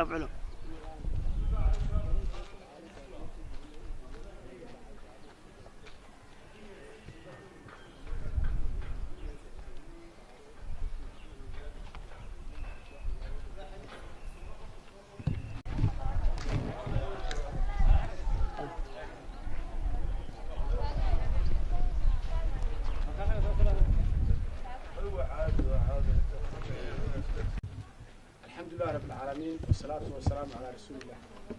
afculo الحمد لله رب العالمين والصلاة والسلام على رسول الله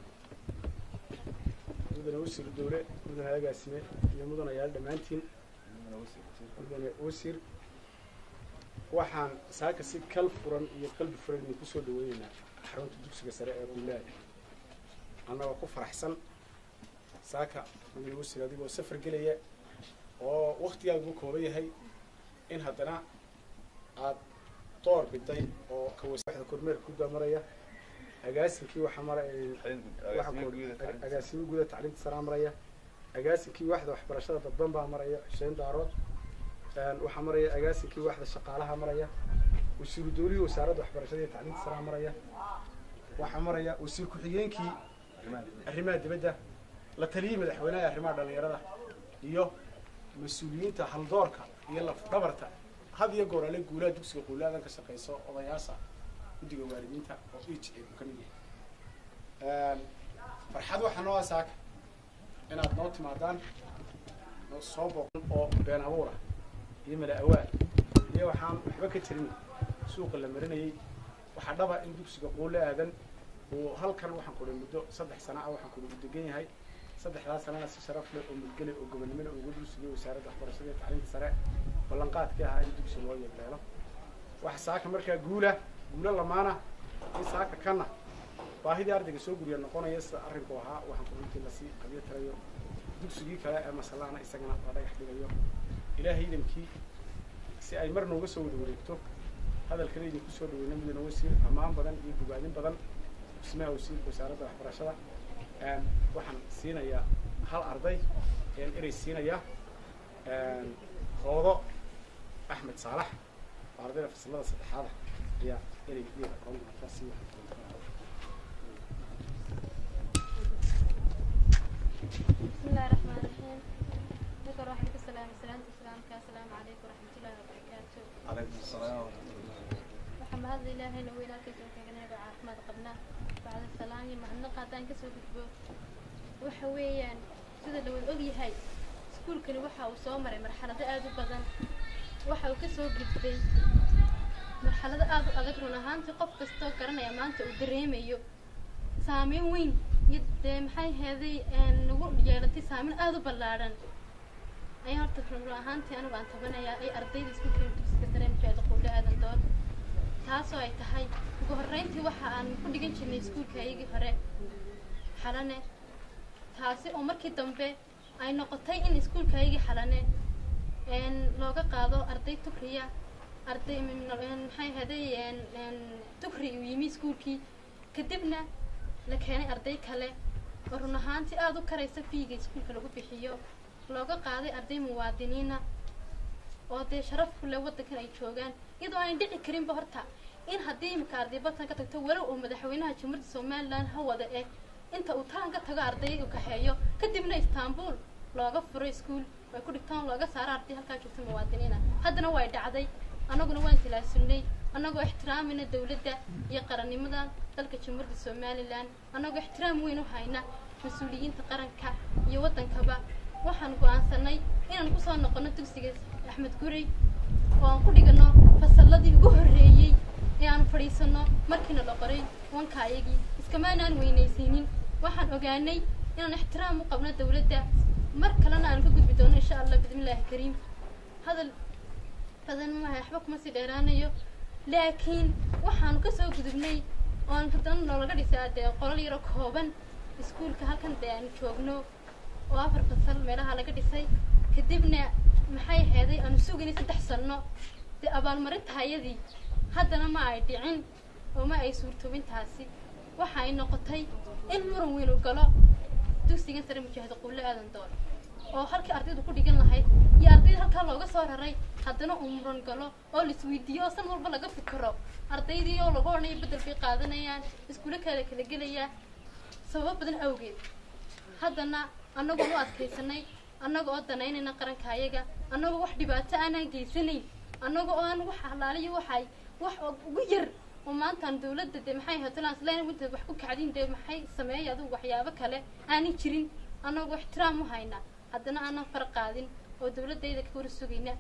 مدن وسير الدولة مدن هذا قاسمة يا مدن عيال دمانتين مدن وسير waxaan saaka si kal furan iyo qalbi furan idinku soo dhaweynaynaa xarunta dugsiga sare ee buulaad annagoo ku faraxsan saaka mudane wasiir adigoo safar gelaya oo waktigaaga u kooban yahay in haddana aad door biday oo kawasaxda kormeerka ku daamaraya agaasinkii waxa mara waxa ku- agaasimo guuda tacliinta saraa maraya agaasinkii waxda waxbarashada dadban baa maraya xuseen daarood Een, waxaa maraya agaasinkii waxda shaqaalaha maraya wasiiru dowlihii wasaaradda waxbarashada iyo tacliinta saraa maraya waxaa maraya wasiir ku-xigeenkii arrimaha dibadda la taliyey madaxweynaha arrimaha dhallinyarada iyo mas-uuliyiinta haldoorka iyo lafdhabarta had iyo goor ale guulaha dugsiga quulaadan ka shaqeyso odayaasha guddiga waalidiinta oo ij ay ka mid yahay farxad waxaa noo asaaka inaad noo timaadaan noo soo booqan oo been abuura iyo mala awaal iyo waxaan waxba ka jirin suuqa la marinayay waxaa dhaba in dugsiga quulle aadan uu halkan waxaan kudhi muddo saddex sana ah waxaan kudhi u degan yahay saddexdaas sanana si sharaf leh oo mudgale oo gobonimada ugu dulsigay wasaaradda waxbarashada iyo tacliinta sare ballanqaadkii ahaa in dugsi loo yeegleelo waxa saaka markaa guula guulo lamaana in saaka kana baahidii ardayga soo guriya noqonaya sida arrinku ahaa waxaan kurintii lasii qabyo tirayo dugsigii kale ee masalaana isagana la dhagax dhigayo ilaahay idankii si ay mar nooga soo wada wareegto hadalkana idinku soo dhaweyna mudane wasiir ammaan badan iyo bogaadin badan dhismaha wasiirka wasaaradda waxbarashada Een, waxaan siinayaa hal arday ayaan erey siinayaa Een, hoodo axmed saalax oo ardayda fasalada saddexaada ayaa erey iyaga qoon doonta si wax بسم الله الرحمن الرحيم ذكر واحد السلام سلامة السلام السلام عليكم ورحمة الله وبركاته عليكم السلام ورحمة الله waxaan mahad ilaahay naweyna kasoo kaganayba caafimaad qabnaa bacda salaan iyo mahadnaqa haddaan kasoo gudbo waxa weeyaan sida la wada ogyahay iskuulkani waxa uu soo maray marxalado aad u badan waxa uu kasoo gudbay marxalado aad u adag run ahaantii qof kastoo garanaya maanta uu dareemayo saameyn weyn iyo dee maxay heeday nagu yeelatay saameyn aad u ballaadhan ayaa horta run ahaantii anigu aan tabanayaa ay ardayda iskuulka dugsiga sare mujaahid quulle aadan dood taasoo ay tahay ugu horreyntii waxa aan ku dhigan jirnay iskuulka ayagii hore xalane taasi oo markii dambe ay noqotay in iskuulka ayagii xalane een looga qaado arday tukriya arday maxay haday tukri uu yimi iskuulkii kadibna la keenay arday kale oo run ahaantii aada u karaysa fiiga iskuulka lagu bixiyo looga qaaday arday muwaadiniina oo dee sharaf ku leh waddankan ay joogaan iyadoo aan dhici karinba horta in haddii imika arday badkan ka tagto walow uu madaxweynaha jamhuuriyadda somalilan ha wada eh inta uu taan ka tago arday u kaxeeyo kadibna istanbul looga furo iskuul way ku dhigtaan looga saaro arday halkaa joogta muwaadiniina haddana way dhacday annaguna waan tilaasunay annagoo ixtiraamayna dawladda iyo qarannimada dalka jamhuuriyadda somalilan annagoo ixtiraam weyn u hayna mas-uuliyiinta qaranka iyo waddankaba waxaan go-aansanay inaan kusoo noqono dugsiga axmed gurey oo aan ku dhigano fasalladii ugu horreeyey ee aan fadhiisano markiina la qoray wanka ayagii iskamaanaan weynaysiinin waxaan ogaanay inaan ixtiraam u qabno dawladda mar kalena aan ka gudbi doono insha allah bismillaahi kariim hadal badan maaha waxba kuma sii dheeraanayo laakiin waxaanu kasoo gudubnay oon haddana noolaga dhisaa dee qolal yaro kooban iskuulka halkan dee aanu joogno oo afar fasal meelaha laga dhisay kadibna maxay aheeday aanu sugaynay saddex sanno dee abaalmarinta hayadii haddana ma ay dhicin oo ma ay suurtoobintaasi waxa ay noqotay in muran weyn u galo dugsigan sare mujaahid quulle aadan doon oo halkii ardaydu ku dhigan lahayd iyo ardayda halkaa looga soo raray haddana uu muran galo oo la isweydiiyo oo san walba laga fikiro ardaydii oo lagu odhanayo bedel bay qaadanayaan iskuulo kale kala gelayaan sababo badan awgeed haddana annagoo u adkaysanay annaga oo danaynayna qaranka ayaga annagoo wax dhibaato aanaan geysanayn annaga oo aan wax halaaliyo waxay wax ugu yar oo maantaan dawladda dee maxay hatalaan isleen winta wax ku kacdin dee maxay sameeyay adugu waxyaabo kale aanay jirin annagoo ixtiraam u hayna haddana aanan far qaadin oo dawladdayda ka hor sugayna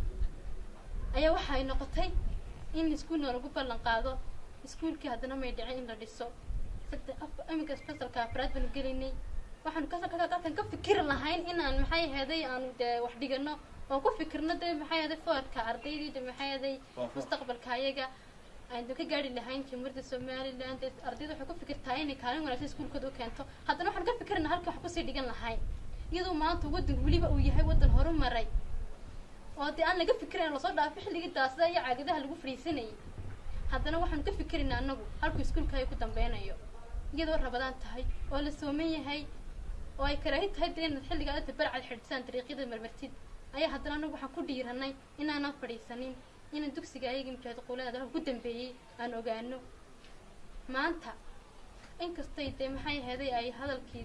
ayaa waxay noqotay in iskuulna lagu ballan qaado iskuulkii haddana may dhicin in la dhiso saddex af iminka fasalka afraad baanu gelaynay waxaanu kasalka halkan ka fikiri lahayn inaan maxay ahaday aanu dee wax dhigano oo ku fikirno dee maxay ahaday foorka ardaydii de maxay ahaday mustaqbalka ayaga aynu ka gaari lahayn jamhuuriyadda somaliland dee ardayda waxay ku fikirtaa inay kaalin wanaagsan iskuulkooda u keento haddana waxaan ka fikirna halkii wax kusii dhigan lahayn iyadoo maanta waddan weliba uu yahay waddan horumaray oo dee aan laga fikirayn lasoo dhaafo xilligii daasada iyo caagadaha lagu fadhiisanayay haddana waxaanu ka fikiraynaa annagu halkuu iskuulka ay ku dambeynayo iyadoo rabadaan tahay oo la sooman yahay oo ay karaahin tahay dee inaad xilligaa inta barcad xidhsaan dariiqyada marmartid ayaa haddana anagu waxaan ku dhiiranay inaanan fadhiisanin inaan dugsiga ayagii mujaahid quulaada ku dambeeyey aan ogaano maanta inkastay dee maxay ahaday ay hadalkii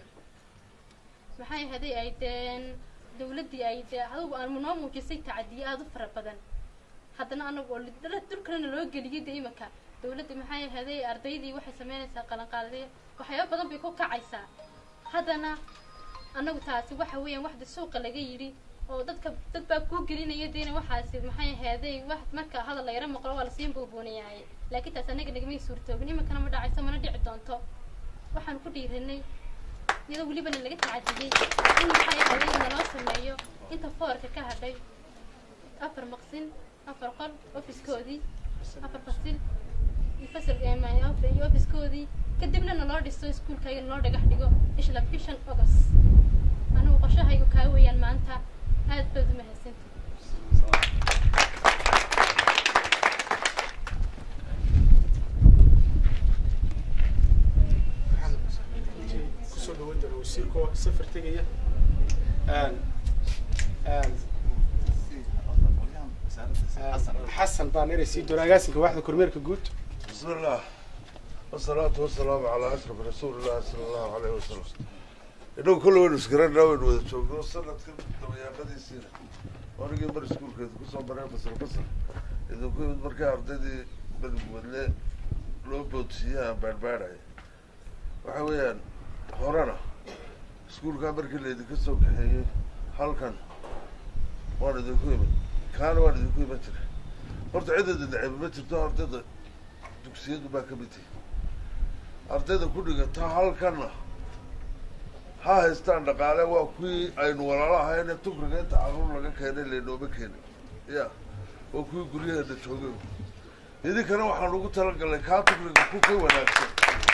maxay ahaday ay deen dawladdii ay dee adugu aan noo muujisay tacadiye aada u fara badan haddana anagu oo dulkalena loo geliyay dee imanka dawladda maxay ahaday ardaydii waxay sameynaysaa qalanqaadaya waxyaaba badan bay ku kacaysaa haddana annagu taasi waxa weeyaan waxda suuqa laga yidhi oo dadka dad baa kuu gelinaya deena waxaasi maxay ahaaday wax marka hadal la yaro maqlo waa lasii buubuunayaaye laakiin taas annaga nagamay suurtoobin iminkana ma dhacayso mana dhici doonto waxaan ku dhiiranay iyadoo welibana laga tacadiyey in maxay ahaday naloo sameeyo inta foorka ka hadhay afar maqsin afar qol ofiskoodii afar fasil iyo fasal iyo ofiskoodii kadibna naloo dhiso iskuulkayga naloo dhagax dhigo ishla bishan august anigu qoshahaygu kaa weeyaan maanta aad baad u mahadsanta kusoo dhawan doona wasiirkoo safar tegaya xasan baan eray sii doona agaasinka waaxda kormeerka guud بسم الله والصلاة والسلام على أشرف رسول الله صلى الله عليه وسلم إنه كل وين سكرنا وين وين شو صلت كم تبي قدي سير وأنا جيت برا سكول كده كل صوب برا فصل فصل إذا كنت بركة أرتدي بالمودلة لو بوتسيا بربارة وحويان هورانا سكول كان بركة اللي ذيك السوق هي هل كان وانا ذيكوي كان وانا ذيكوي متر horta cidada dhacay ma jirto ardayda dugsiyadu baa ka mid tihi ardayda ku dhigata halkana ha haystaan dhaqaale waa kuwii aynu walaalo ahayne tukriga inta caruur laga keenay laynooma keenin ya waa kuwii guryaheena joogay idinkana waxaan ugu talagalnay kaa tukriga ku ka wanaagsan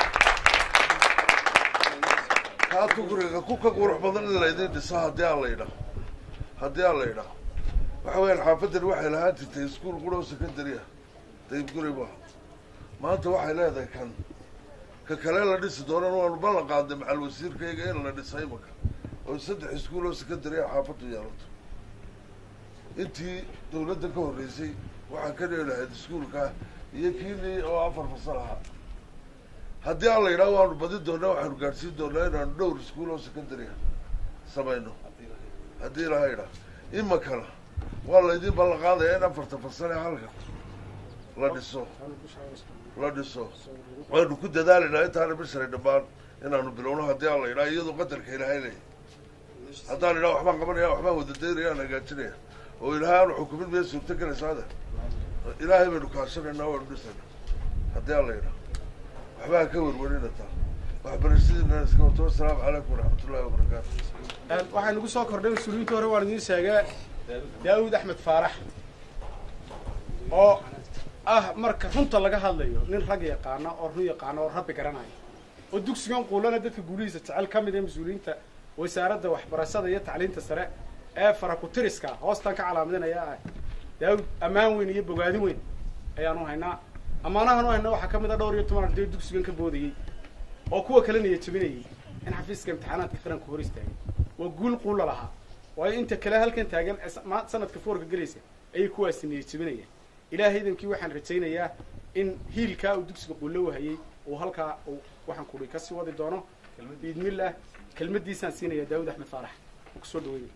kaa tukriga ku ka qurux badan in laydin dhiso haddii aan la yidhaah haddii aan la yidhaah waxa weyaan xaafadan waxay lahaan jirtay iskuol qurhow secondary ah daybguri maaha maanta waxay leedahay kan ka kale la dhisi doonana waanu ballan qaadnay macal wasiirkayga in la dhisay imaka oo saddex iskuol oo secondary ah xaafaddu yeelato intii dawladda ka horreysay waxaan ka dheli lahayd iskuolka iyo kiinii oo afar fasal ahaa haddii aan la yidhaha waanu badin doonaa waxaanu gaadhsiin doonaa inaanu dhowr iskuol oo secondary ah samayno haddii ilaha yidhaha imakana waa laydin ballan qaadaya in afarta fasal ee halka la dhiso la dhiso waanu ku dadaalaynaa intaana bishay dhammaan inaanu bilowno haddii aan la yidhaha iyadoo qadarka ilaahay leeyahy haddaan idhaha waxbaan qabanaya waxbaan wadadeynaya aan hagaajinaya oo ilaahay aanu xukumin miya suurto galaysaada ilaahay baynu kaashanaynaa waanu dhisayna haddii aan la yidhaha waxbaa ka werwerina taa waxbarashadiina iska wato wasalaamu calaykum waraxmatullahi wabarakaatu waxaa nagu soo kordhay mas-uuliyiinta hore waan idiin sheegay daawud axmed faarax oo ah marka runta laga hadlayo nin rag yaqaana oo run yaqaana oo rabbi garanaya oo dugsigan quulana dadka guulihiisa jecel ka mid ee mas-uuliyiinta wasaaradda waxbarashada iyo tacliinta sare ee farakutiriska hoostan ka calaamadinaya ah daawud ammaan weyn iyo bogaadin weyn ayaanu haynaa ammaanahan u hayna waxaa ka mid a dhowr iyo toban arday dugsigan ka boodayey oo kuwa kale niya jabinayay in xafiiska imtixaanaadka qaranka hor istaagay waa guul quulla lahaa waayo inta kale halkan taagan ee ma- sanadka foorka gelaysa ayay kuwaasi niyad jebinayaan ilaahay idankii waxaan rajaynayaa in hiilkaa uu dugsiga quulo wahayey uu halkaa uu waxaan kudhi kasii wadi doono biidnillah kelmaddiisaan siinaya daawud axmed faarax uu kusoo dhaweynaya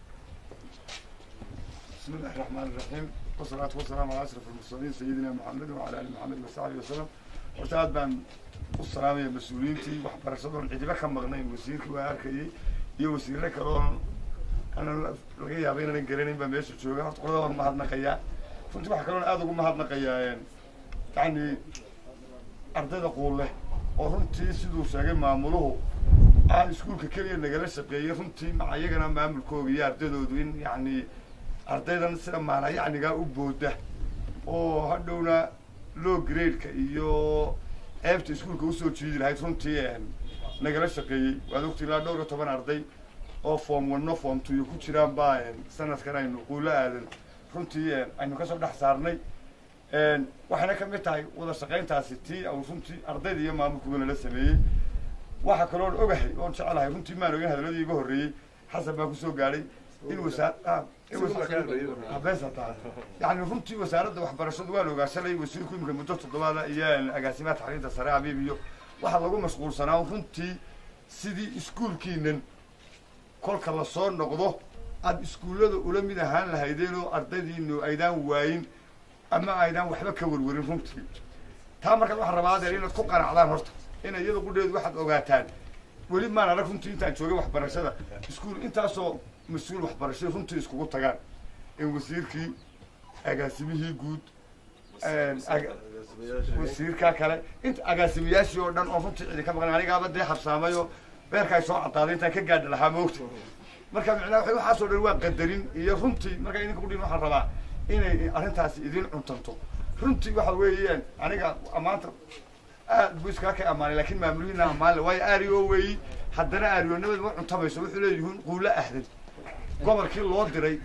بسم الله الرحمن الرحيم والصلاة والسلام على أشرف المرسلين سيدنا محمد وعلى آل محمد وصحبه وسلم horta aad baan u salaamaya mas-uuliyiintii waxbarashadoon cidiba ka maqnayn wasiirkii waa arkayay iyo wasiirre kaloon aanan laga yaaba inaanan garanayn baa meesha jooga horta qolada waan mahadnaqayaa runtii waxaa kaloon aada ugu mahadnaqayaa yacni ardayda quulle oo runtii siduu sheegay maamuluhu aan iskuulka keliya nagala shaqeeyey runtii maca iyagana maamulkooga iyo ardaydoodu in yacni ardaydan sida maana yacnigaa u booda oo hadhowna low grade-ka iyo ceebta iskuulka usoo jiidi lahayd runtii nagala shaqeeyey waad ogti ilaa dhowr iyo toban arday oo form one form two ku jiraan baa sanadkan aynu quulo aadan runtii aynu kasoo dhex saarnay waxayna kamid tahay wada shaqayntaasi tii au runtii ardayda iyo maamulkuba nala sameeyey waxaa kaloon ogahay oon jecelahay runtii maan ogin hadalladii iga horreeyey xasan baa kusoo gaadhay in wasaar habesa tahay yani runtii wasaaradda waxbarashadu waan ogaa shalay wasiirku imika muddo toddobaada iyo agaasimaha taxriinta sare abiib iyo waxaa lagu mashquulsanaa runtii sidii iskuulkiinan kolka lasoo noqdo aada iskuullada ula mid ahaan lahaydeen oo ardaydiinu aydaan waayin ama aydaan waxba ka warwarin runtii taa markaad waxaa rabaa adeer inaad ku qanacdaan horta ina iyada qudheedu waxaad ogaataan weli maan arag runtii intaan joogay waxbarashada iskuul intaasoo mas-uul waxbarashay runtii iskugu tagaan in wasiirkii agaasimihii guud wasiirka kale inta agaasimayaashii oo dhan oo runtii cidi ka maqan anigaaba dee habsaamayo beerkaa soo cadaaday intaan ka gaadhi lahaa moogta marka micnaa wa waxaasoo dhan waa qadarin iyo runtii marka idinka kudhin waxaan rabaa inay arrintaasi idin cuntanto runtii waxa weeyaan aniga maanta aad buu iskaa ka ammaanay lakin maamulihiina ammaanle waayo ario weeyi haddana aariyonimada ma cuntamayso wuxuu leeyihiin quulo ahdan gobolkii loo diray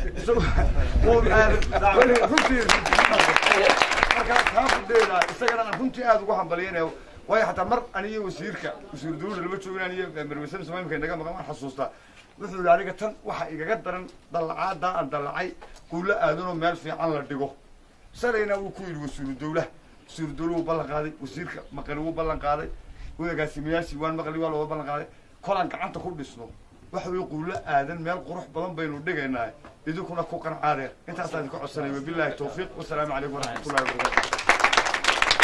runtii marka kaa fudheeda isagana aan runtii aada ugu hambaliyanayo waayo hataa mar aniyo wasiirka wasiir dawladda lama joogin aniyo marwasada somaamika inaga maqan waan xasuustaa wuxuu yihi aniga tan waxa igaga daran dallacaadaa aan dallacay quulo aadanoo meel fiican la dhigo shalayna wuu ku yidhi wasiiru dawlaha wasiiru dawla wuu ballan qaaday wasiirka maqali wuu ballan qaaday agaasimayaashii waan maqli waa looga ballan qaaday kolaan gacanta ku dhisno waxa weye quulo aadan meel qurux badan baynu dhigaynaa idinkuna ku qancaadeer intaasaan idinka codsanay wabillahi tawfiiq wasalaamu calaykum waraxmatullahi wabarakatu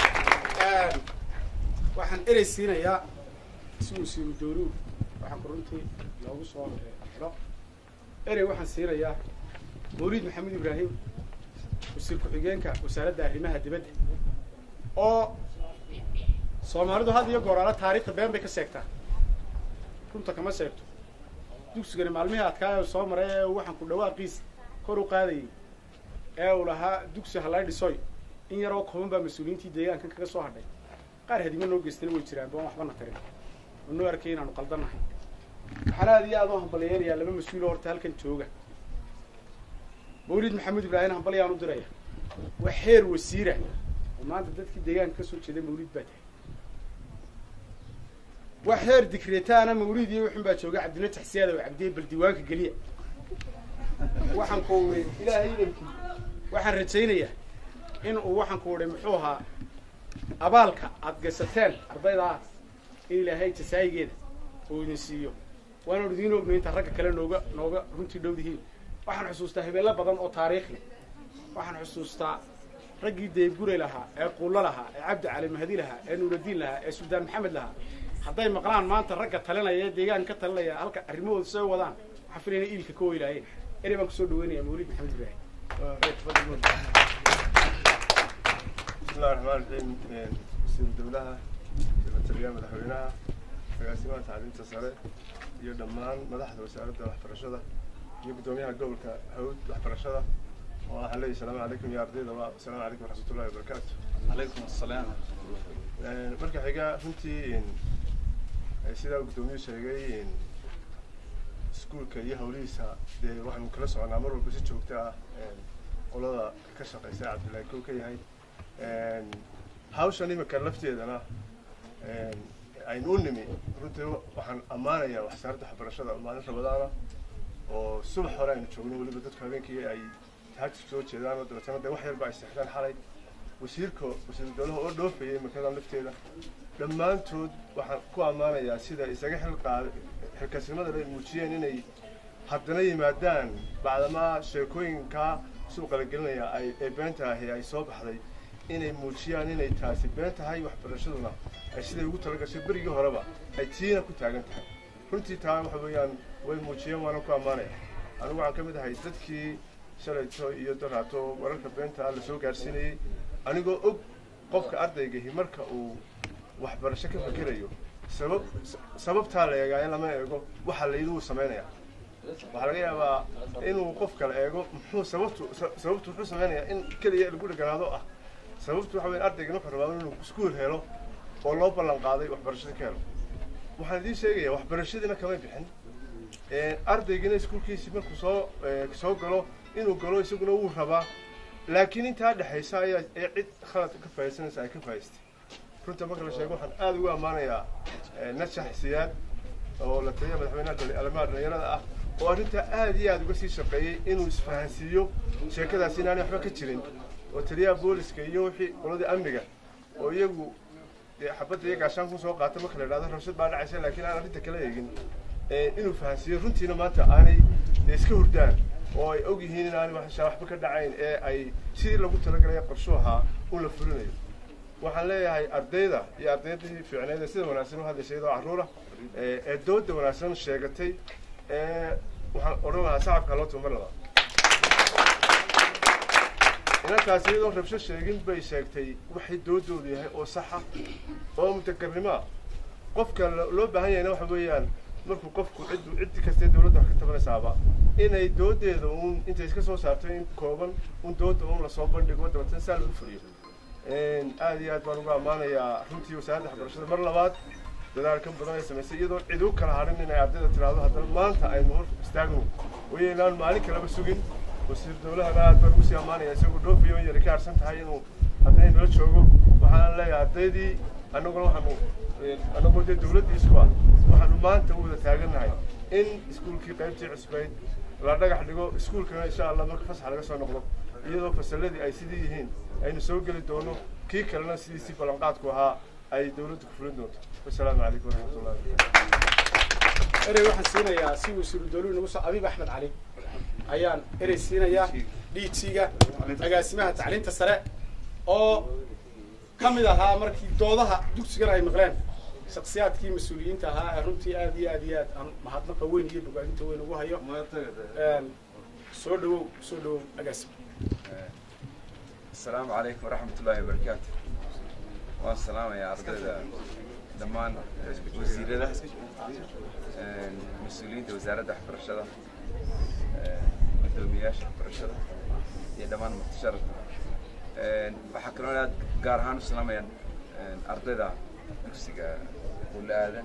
waxaan erey siinayaa si wasiiru dawluhu waxaan ku runtii loogu soo xidho erey waxaan siinayaa mawliid maxamed ibraahim wasiir ku-xigeenka wasaaradda arrimaha dibadda oo soomaalidu had iyo gooraala taariikhda been bay ka sheegtaa runta kama sheegto dugsigani maalmihii adkaa soo maray ee waxaan ku dhawaaqiis kor u qaadayay ee uu lahaa dugsi halay dhisoy in yaroo kooban baa mas-uuliyiintii deegaankan kaga soo hadhay qaar hadimo noo geystana way jiraan baan waxbana tarin oo noo arkay inaanu qaldannahay waxaan aada iyo aada u hambaliyeynayaa laba mas-uuloo horta halkan jooga mawlid maxamed ibraahim hambalyaan u diraya waa xeer wasiira oo maanta dadkii deegaanka kasoo jeeday mawlid baa tahay waa xeer dikretaana mawlid iyo wuxun baa jooga cabdina taxsiyaada oo cabdiye bal diiwaanka geliya waxaan ku uri ilaahay idankii waxaan rajaynayaa in uu waxaan ku uri muxuu ahaa abaalka aada gaysateen ardaydaas in ilaahay jasaayigeeda uu idin siiyo waanu idiin ogno inta ragga kale nooga nooga runtii dhowdihiin waxaan xusuustaa habeello badan oo taariikhi waxaan xusuustaa raggii deebgure lahaa ee quulo lahaa ee cabdi cali mahdi lahaa ee nuuradiin lahaa ee suldaan maxamed lahaa hadday maqlaan maanta ragga talinaya ee deegaanka ka talinaya halka arrimahooda soo wadaan waxaan filayna iilka ka weylaayeen erey baan kusoo dhaweynaya mawlid maxamed ibraahim بسم الله الرحمن الرحيم وزير الدولة سكرتريا مدحوينها agaasimaha tacliinta sare iyo dhammaan madaxda wasaaradda waxbarashada iyo guddoomiyaha gobolka hawd waxbarashada oo waxaan leeyahay salaamu calaykum iyo ardayda waa asalaamu calaykum waraxmatullahi wabarakaatu عليكم السلام marka xiga runtii sidaa guddoomiyuhu sheegay iskuulka iyo hawlihiisa dee waxaanu kala soconaa mar walba si joogto ah qolada ka shaqeysa cabdullaahi kow ka yahay hawshan imika lafteedana aynu u nimi runtii waxaan ammaanayaa wasaaradda waxbarashada maalin rabadaana oo subax hore aynu joogno weliba dadku habeenkii ay tahajud soo jeedaan oo dabeetana dee wax yarba ay seexdaan xalay wasiirka wasiiru dowlaha oo dhoofayay makadan lafteeda dhammaantood waxaan ku ammaanayaa sida isaga xil qaada xilkasnimada ay muujiyeen inay haddana yimaadaan bacdamaa sheekooyinkaa suuqa la gelinaya ay ee beenta ahi ay soo baxday inay muujiyaan inay taasi been tahay waxbarashaduna ay siday ugu talagashay berigii horeba ay tiina ku taagan tahay runtii taa waxa weeyaan way muujiyeen waana ku ammaanaya anigu waxaan ka mid ahay dadkii shalayto iyo daraato wararka beenta la soo gaarsiinayey anigoo og qofka ardaygahi marka uu waxbarasho ka fakerayo sabab sababtaa la eegaa in lama eego waxa layidhi uu samaynaya waxaa laga yaabaa inuu qof kale eego muxuu sababtu sababtu wuxuu samaynayaa in keliya lagu dheganaado ah sababtu waxa weya ardaygan wuxuu rabaa inuu iskuul helo oo loo ballan qaaday waxbarashada ka helo waxaan idiin sheegayaa waxbarashadiina kamay bixin ardaygina iskuulkiisii markuu soo soo galo inuu galo isaguna wuu rabaa laakiin intaa dhexaysa ayaa ee cid khalad ka faaidsanaysa ay ka faa'iistay runta marka la sheego waxaan aada ugu ammaanayaa nashax siyaad oo la taliya madaxweynaha arrimaha dhalinyarada ah oo arrintaa aada iyo aada uga sii shaqeeyey inuu isfahansiiyo sheekadaasi inaanay waxba ka jirin oo taliyaha booliska iyo wixii qoladii amniga oo iyagu dee xabadda iyo gaashaan ku soo qaata marka la idhahdo rabshad baa dhacaysa laakiin aan arrinta kala eegin inuu fahansiiyo runtiina maanta aanay iska hurdaan oo ay og yihiin inaanay waxba ka dhacayn ee ay sidii lagu talagalaya qorshu ahaa un la fulinayo waxaan leeyahay ardayda iyo ardaydii fiicneed ee sida wanaagsan u hadlaysay iyadoo carruura ee dooda wanaagsan sheegatay waxaan odhan lahaa shacabka loo tumar ladaa inantaasi iyadoon rabsho sheegin bay sheegtay waxay doodoodu yahay oo saxa oo mutakarnimo ah qofka loo baahan yahayna waxa weeyaan markuu qofku ciddu cid kastee dawladda wax ka tabanaysaaba inay doodeeda uun intay iska soo saarto in kooban un dooda uun lasoo bandhigo dabeetana saa lagu fuliyo aada iyo aad baan ugu ammaanayaa runtii wasaaradda waxbarashada mar labaad dadaalkan badan ay samaysay iyadoon cid u kala hadhin inay ardayda tiraahdo haddana maanta aynu hor istaagno way inaan maalin kaleba sugin wasiir dawlahana aad baan ugu sii ammaanaya isagoo dhoofayo in yari ka harsan tahay inuu haddana nala joogo waxaan leeyahay ardaydii annaguna waxaanu annagoo dee dawladdii isku ah waxaanu maanta u wada taagannahay in iskuulkii qaybtii cusbayd la dhagax dhigo iskuulkana insha allah marka fasax laga soo noqdo iyadoo fasalladii ay sidii yihiin aynu soo geli doono kii kalena sidiisii ballanqaadku ahaa ay dawladdu ku fulin doonto wasalaamu calaykum waraxmatullahi wabarakatu erey waxaan siinayaa si wasiiru dawluhu nagu soo abiib axmed cali ayaan erey siinayaa dhiidsiga agaasimaha tacliinta sare oo ka mid ahaa markii doodaha dugsigan ay maqleen shaksiyaadkii mas-uuliyiinta ahaa ee runtii aad iyo aad iyo aad aan mahadnaqa weyn iyo bogaadinta weyn ugu hayo soo dhawow soo dhawow agaasim السلام عليكم ورحمة الله وبركاته والسلام يا أرضنا دمان وزيرنا مسؤولين وزارة حفرشة مدومياش حفرشة يا دمان متشرف waxaa kaloo inaad gaar ahaan u salaamayaan ardayda dugsiga qulaadan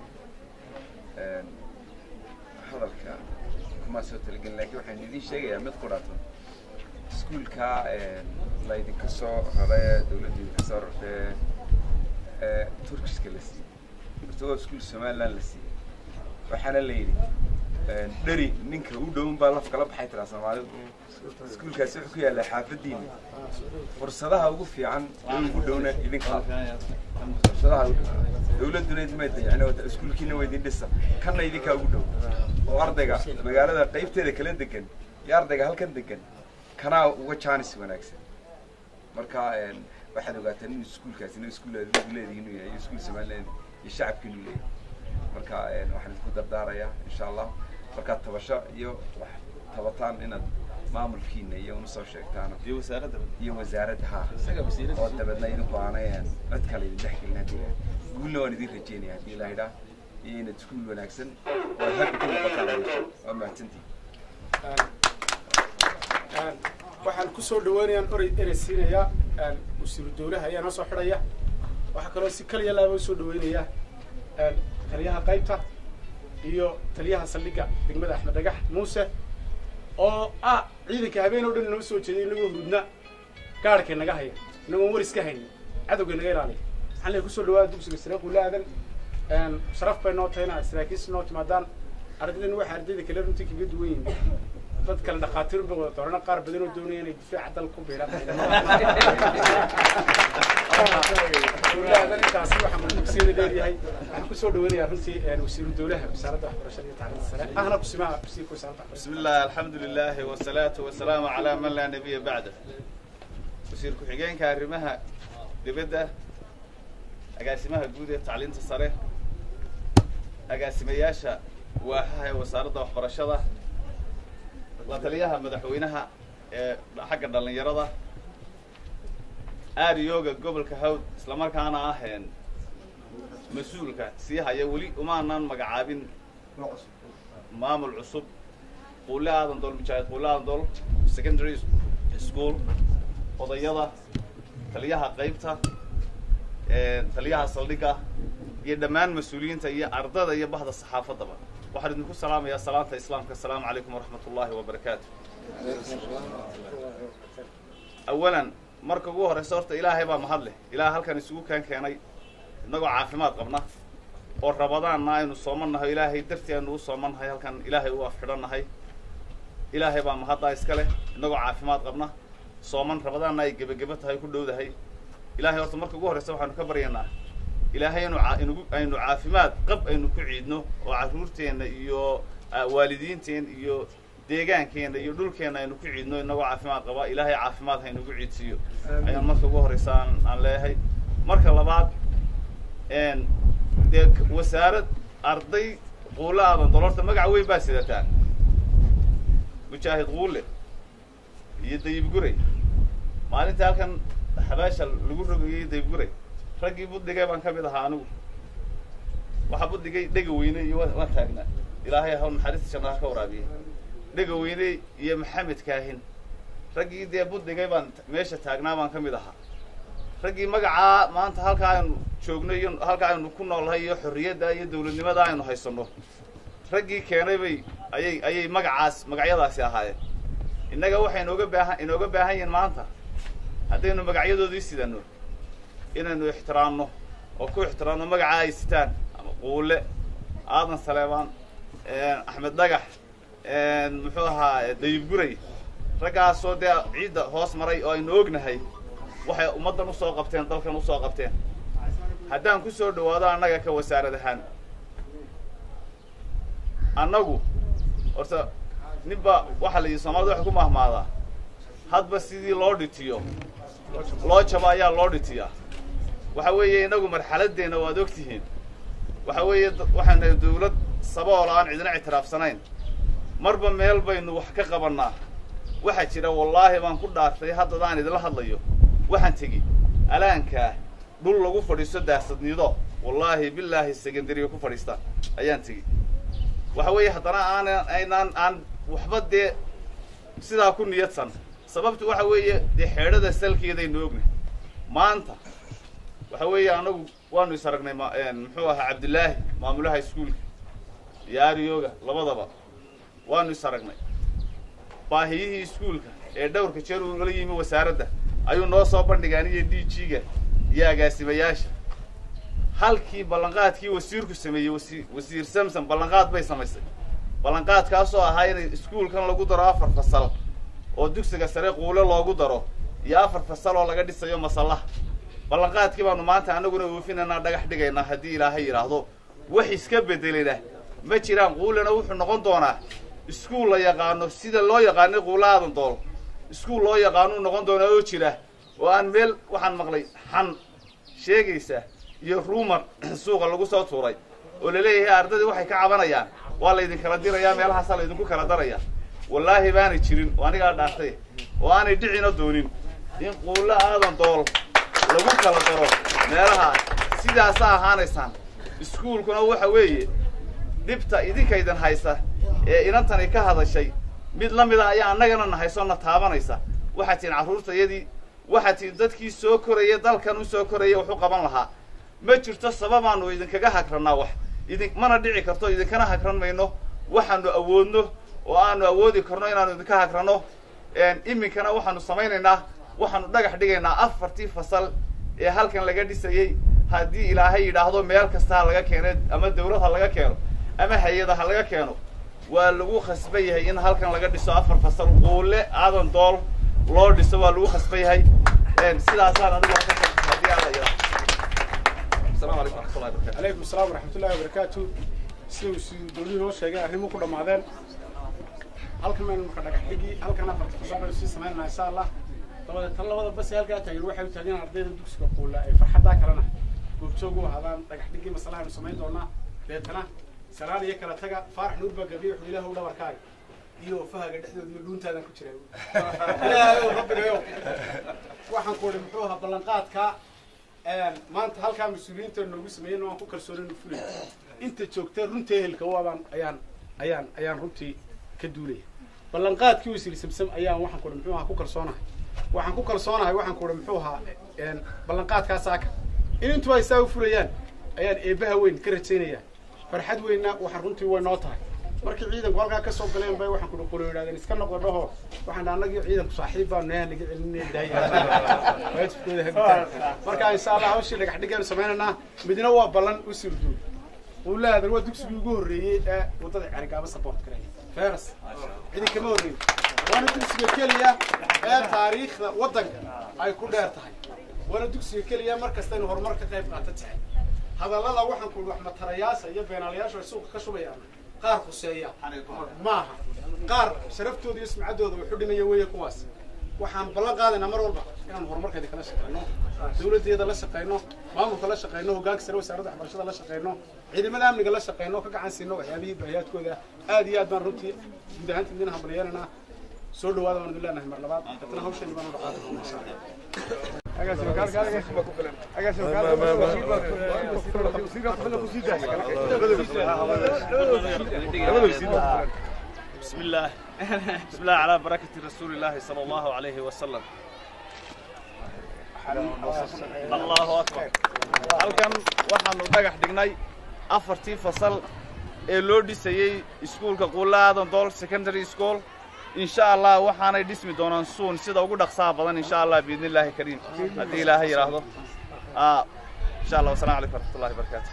hadalka kuma soo talagelin laakiin waxaan idiin sheegayaa mid qudhato iskuulka laydinka soo raray dawladda idinka soo rartay ee turkiska la siiyey horta waa iskuul somaliland la siiyey waxaana la yidhi dheri ninka u dhown baa laf kala baxay tiraa soomaalidu iskuulkaasi wuxuu ku yaallaa xaafadiina fursadaha ugu fiican ee ugu dhowna idinka fursadaha ugu dhow dawladduna idinmay dayacin oo iskuulkiina waa idin dhisa kanna idinkaa ugu dhow oo ardayga magaalada qaybteeda kala degan iyo ardayga halkan degan kanaa uga jaanis wanaagsan marka waxaad ogaataan in iskuulkaasi in iskuul adigu leedihi inuu yahay iskuul somaliland iyo shacabkiinu leeyahay marka waxaan idinku dardaarayaa insha allah markaad tabasho iyo wax tabataan inaad maamulkiina iyo una soo sheegtaan iyo wasaaradda iyo wasaaradda ha oo dabeedna idinku aanay cid kale idin dhex gelin haddii guulna waan idin rajeynaya haddii la idhaa iyo inaad iskuul wanaagsan oo habi ku noqotaan waa mahadsantihin waxaan kusoo dhawaanayaan orey erey siinayaa wasiiru dawlaha ayaa noo soo xidhaya waxaa kaloo si kaliya laaba usoo dhaweynaya taliyaha qaybta iyo taliyaha saldhigga degmada axmed dhagax muuse oo ah ciidanka habeen oo dhan inama soo jeeday inagoo hurudna gaarhkay naga haya inagoon waris ka haynin cadowgay naga ilaaliya waxaan leeyahay kusoo dhawaada dugsiga sare qulaadan sharaf bay noo tahay inaad saraakiis noo timaadaan ardaydan waxay ardayda kale runtii kaga duwan yihiin dad kale dhakhaatiir bay wada doorana qaar badan oo doonaya inay difaaca dal ku biiraan dowlahadan intaasi waxaa mudugsiina dheeryahay waxaan kusoo dhaweynayaa runtii wasiiru dowlaha wasaaradda waxbarashada iyo tacliinta sare ahna kusimaha wasiirka wasaaradda waxbarashada بسم الله الحمد لله والصلاة والسلام على من لا نبي بعده وسير ku-xigeenka arrimaha dibadda agaasimaha guud ee tacliinta sare agaasimayaasha waaxaha ee wasaaradda waxbarashada la taliyaha madaxweynaha ee xagga dhallinyarada aariyooga gobolka hawd islamarkaana aheen mas-uulka sii haya weli umaanan magacaabin maamul cusub quule aadan dool mujaahid quule aadan dool secondary school odayada taliyaha qaybta taliyaha saldhigga iyo dhammaan mas-uuliyiinta iyo ardada iyo bahda saxaafaddaba waxaan idinku salaamayaa salaanta islaamka asalaamu calaykum waraxmat ullaahi wabarakaatu awalan marka ugu horreysa horta ilaahay baa mahad leh ilaah halkan isugu kaan keenay innagoo caafimaad qabna oo rabadaanna aynu soomannahay ilaahay dartii aynu u soomannahay halkan ilaahay u afxidhannahay ilaahay baa mahaddaa iska leh innagoo caafimaad qabna sooman rabadaanna ay gebageba tahay ku dhowdahay ilaahay horta marka ugu horreysa waxaanu ka baryaynaa ilaahay inu aa- inugu aynu caafimaad qab aynu ku ciidno oo carruurteenna iyo ah, waalidiinteen iyo deegaankeenna iyo dhulkeenna aynu ku ciidno inagoo caafimaad qaba ilaahay caafimaad ha inugu ciidsiiyo ayaan marka ugu horreysa aan aan leeyahay marka labaad n dee k- wasaarad arday quule aadan dolorta magac weyn baa sidataan mujaahid quule iyo dayib guray maalintii halkan xabaasha lagu rogayay dayib guray raggii buddigay baan ka mid ahaa anigu waxaa buddigay dhega weyne iyo wa- waan taagnaa ilaahay hawl naxariista jannaha ka waraabiyey dhega weyne iyo maxamed kaahin raggii dee buddigay baan t- meesha taagnaa baan ka mid ahaa raggii magacaa maanta halkaa aynu joogno iyo halkaa aynu ku noolnahay iyo xorriyadda iyo dawladnimada aynu haysanno raggii keenay bay ayay ayay magacaas magacyadaasi ahaayeen innaga waxay inooga baahan inooga baahan yihiin maanta haddaynu magacyadoodii sidanno inaynu ixtiraamno oo ku ixtiraamno magacaa ay sitaan ama quule aadan saleebaan axmed dhagax muxuu ahaa dayib guray raggaasoo dee ciidda hoos maray oo aynu ognahay waxay ummaddan usoo qabteen dalkan usoo qabteen haddaan ku soo dhawaado annaga ka wasaarad ahaan annagu horta ninba waxaa la yidhi soomaalida waxay ku mahmaadaa hadba sidii loo dhitiyo loo jabo ayaa loo dhitiyaa waxa weeye inagu marxaladeenna waad og tihiin waxa weeye da- waxaan nahay dawlad sabool aan cidina ictiraafsanayn marba meel baynu wax ka qabannaa waxaa jira wallaahi baan ku dhaartay haddadaan idinla hadlayo waxaan tegi alaankaa dhul lagu fadhiisto daasadnido wallaahi bilaahi secondariga ku fadhiista ayaan tegi waxa weeye haddana aanan aynaan aan waxba dee sidaa ku niyadsan sababtu waxa weeye dee xeedhada salkeedaynu ognahay maanta waxa weeye anagu waanu is aragnay ma muxuu ahaa cabdillaahi maamulaha iskuulka iyo ariyooga labadaba waanu is aragnay baahiyihii iskuulka ee dhowrka jeer uu nala yimi wasaaradda ayuu noo soo bandhigay aniga d g-ga iyo agaasimayaasha halkii ballanqaadkii wasiirku sameeyey wasi wasiir samson ballanqaad bay samaysay ballanqaadkaasoo ahaa inay iskuulkan lagu daro afar fasal oo dugsiga sare quule loogu daro iyo afar fasal oo laga dhisayo masallaha ballanqaadkii baanu maanta annaguna oofinaynaa dhagax dhigaynaa haddii ilaahay yidhaahdo wax iska bedelena ma jiraan quulena wuxuu noqon doonaa iskuul la yaqaano sida loo yaqaanay quule aadan dool iskuul loo yaqaanuu noqon doonaa oo jira oo aan meel waxaan maqlay xan sheegaysa iyo ruumar suuqa lagu soo tuuray oo laleeyahay ardadii waxay ka cabanayaan waa laydin kala dirayaa meelahaasaa laydinku kala daraya wallaahi baanay jirin oo anigaa dhaartay oo aanay dhicina doonin in quulle aadan dool lagu kala daro meelaha sidaasa ahaanaysaan iskuulkuna waxa weeye dhibta idinkaydan haysa ee inantani ka hadashay mid la mida ayaa annagana na hayso na taabanaysa waxaad tihiin carruurtayadii waxaad tihiin dadkii soo koraya dalkan u soo koraya wax u qaban lahaa ma jirto sababaanu idinkaga hagrannaa wax idin mana dhici karto idinkana hagran mayno waxaanu awoodno oo aanu awoodi karno inaanu idinka hagranno iminkana waxaanu samaynaynaa waxaanu dhagax dhigaynaa afartii fasal ee halkan laga dhisayey haddii ilaahay yidhaahdo meel kasta ha laga keeno ama dawlad ha laga keeno ama hay-ada ha laga keeno waa lagu khasban yahay in halkan laga dhiso afar fasal quule aadan dool loo dhiso waa lagu khasban yahay sidaasaan anigu haddii alla yidhaahdo السلام عليكم ورحمة الله وبركاته. عليكم السلام ورحمة الله وبركاته siduu si dowladii noo sheegay arrimuhu ku dhammaadeen halkan maynu marka dhagax dhigi halkan afarta fasal baynu sii samaynaa insha allah dabadeed tan labada bas ee halkaa taagan waxay u taagan ardayda dugsiga quula ay farxaddaa kalena goobjoog u ahaadaan dhagax dhigii masalaha aynu samayn doonaa deetana salaan iyo kala taga faarax nuur baa gabiye wuxuu ilaahu dhabarkaaga iyo fahaga dhexdooda iyo dhuuntaadan ku jira ilaahayow rabbigayow waxaan ku idhi muxuu ahaa ballanqaadkaa maanta halkaa mas-uuliyiinta noogu sameeyeen waan ku kalsoonaynu fulay inta joogta runta ehelka waabaan ayaan ayaan ayaan runtii ka duulaya ballanqaadkii wasiir samsam ayaan waxaan ku idhi muxuu ahaa ku kalsoonahay waxaan ku kalsoonahay waxaan ku idhi muxuu ahaa ballanqaadkaas aaka in intuba ay saa u fulayaan ayaan eebbaha weyn ka rajaynayaa farxad weynna waxaan runtii way noo tahay markii ciidanku halkaa ka soo galeen bay waxaan kuhi qolo yidhahdeen iska noqdo dhaho waxaan dhaha annagii ciidanku saaxiib baa nayaa naga celinaya daaya waajibkooda habitaan marka insha allah hawshii dhagax dhigaanu samaynaynaa midna waa ballan u surduul uu leeyahay waa dugsigii ugu horreeyey ee waddada carigaaba support gareeya feras cidi kama horreeyin waana dugsiga keliya ee taariikhda waddanka ay ku dheer tahay waana dugsiga keliya mar kasta inu horumar ka qayb qaata tahay hadallada waxaan ku wax matarayaasha iyo beenaalayaashu ay suuqa ka shubayaan qaar khuseeya maaha qaar sharaftooda iyo sumcaddooda wuxu dhimaya weeye kuwaas waxaan ballan qaadaynaa mar walba inaan horumarkeeda kala shaqeyno dawladdeeda la shaqeyno maamulka la shaqeyno hoggaanka sare wasaaradda waxbarashada la shaqeyno ciidamada amniga la shaqeyno ka gacan siino waxyaabihii baahiyaadkooda aad iyo aad baan runtii guud ahaanta idin hambalyeelana soo dhawaada waan idin leenahay mar labaad dadna hawsheeni baan udhaqaata insha allah بسم الله بسم الله على بركة رسول الله صلى الله عليه وسلم الله أكبر halkan waxaanu dhagax dhignay afartii fasal ee loo dhisayey iskuulka quulaadan dool secondary school insha allah waxaanay dhismi doonaan suun sida ugu dhaqsaha badan insha allah biidni illaahi kariim haddii ilaahay yidhaahdo insha allah wasalaamu calaykum waraxmat ullahi wabarakaatu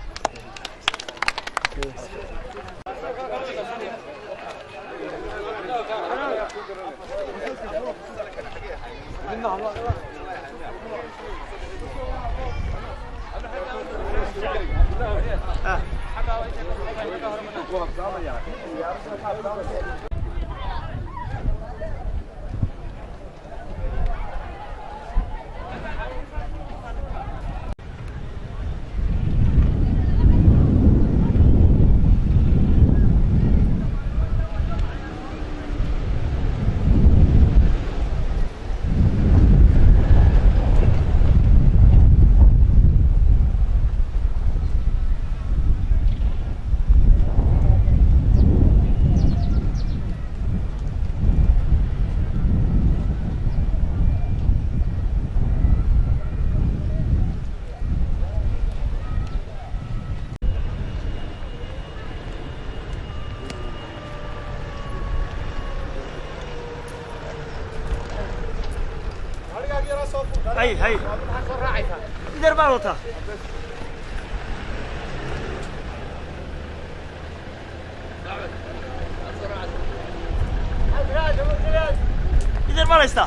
هاي هاي دير بالوتا دير بالستا